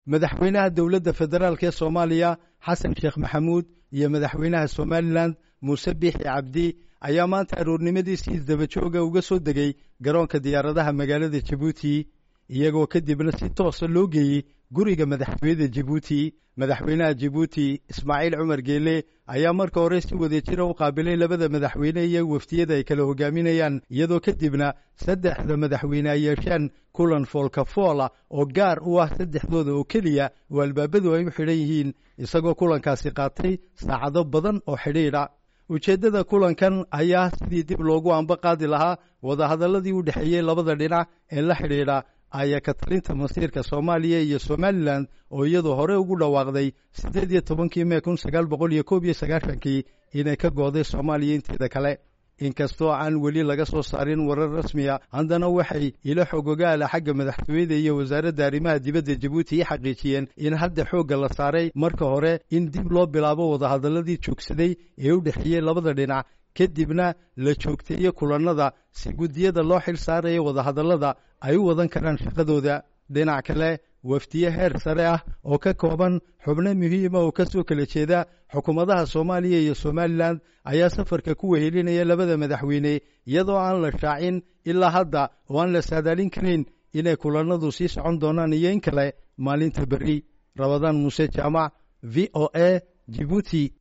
madaxweynaha dowladda federaalk ee soomaaliya xasan sheekh maxamuud iyo madaxweynaha somalilan muuse biixi cabdi ayaa maanta aroornimadiisii isdabajooga uga soo degay garoonka diyaaradaha magaalada jabuuti iyagoo kadibna si toosa loo geeyey guriga madaxtooyada jabuuti madaxweynaha jabuuti ismaaciil cumar geele ayaa marka hore si wadajira u qaabilay labada madaxweyne iyo waftiyada ay kala hogaaminayaan iyadoo kadibna saddexda madaxweyne ay yeesheen kulan foolkafoola oo gaar u ah saddexdooda oo keliya oo albaabadu ay u xidhan yihiin isagoo kulankaasi qaatay saacado badan oo xidhiidha ujeeddada kulankan ayaa sidii dib loogu anba qaadi lahaa wadahadalladii u dhexeeyey labada dhinac ee la xidhiidha ayaa ka talinta masiirka soomaaliya iyo somalilan oo iyadu hore ugu dhawaaqday siddeed iyo tobankii mee kun sagaal boqol iyo koob iyo sagaashankii inay ka gooday soomaaliya inteeda kale inkastoo aan weli laga soo saarin warar rasmiya haddana waxay ilo xogogaala xagga madaxtooyada iyo wasaaradda arrimaha dibadda jabuuti i xaqiijiyeen in hadda xoogga la saaray marka hore in dib loo bilaabo wadahadalladii joogsaday ee u dhexeeyey labada dhinac kadibna la joogteeyo kulannada si guddiyada loo xil saaraya wadahadallada ay u wadan karaan shaqadooda dhinac kale wafdiye heer sare ah oo ka kooban xubno muhiima oo ka soo kala jeeda xukuumadaha soomaaliya iyo somalilan ayaa safarka ku wehelinaya labada madaxweyne iyadoo aan la shaacin ilaa hadda oo aan la saadaalin karayn inay kulannadu sii socon doonaan iyo in kale maalinta berri rabadaan muuse jaamac v o a jibuuti